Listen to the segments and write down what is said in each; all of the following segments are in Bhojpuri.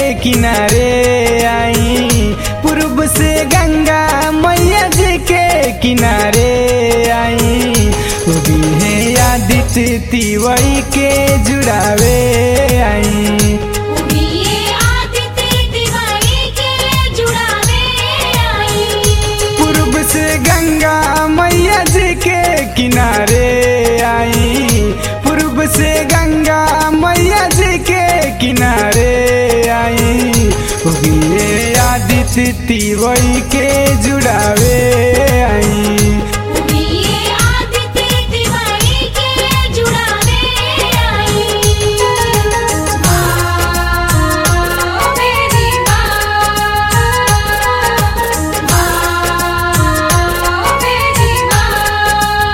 किनारे आई पूर्व से गंगा मैया जी के किनारे आई उगी है आदित्य तिवई के जुड़ावे आई उगिए आदित्य दिवाली के जुड़ावे आई पूर्व से गंगा मैया जी के किनारे आई पूर्व से गंगा मैया जी के किनारे आई उगिए आदित्य तिवई के जुड़ावे आई उगिए आदित्य दिवाली के जुड़ावे आई माँ मेरी माँ माँ मेरी माँ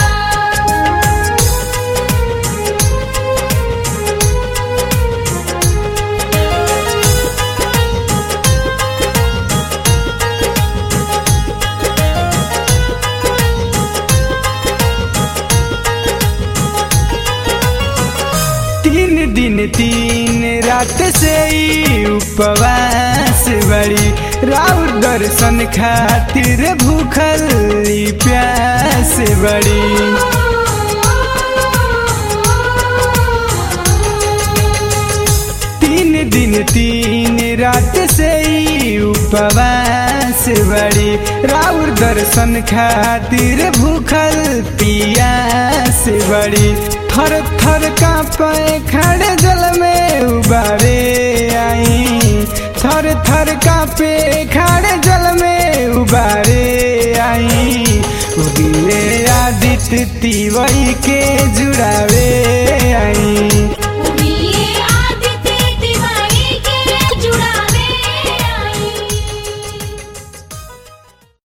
तीन दिन तीन रात से ही उपवास बड़ी राउर दर्शन खातिर भूखल ई प्यास बड़ी तीन दिन तीन रात से ही उपवास बड़ी राउर दर्शन खातिर भूखल पियास बड़ी थर थर कांपे खड़े जल में उबारे आई थर थर कांपे खड़े जल में उबारे आई उगिए आदित्य तिवई के जुड़ावे आई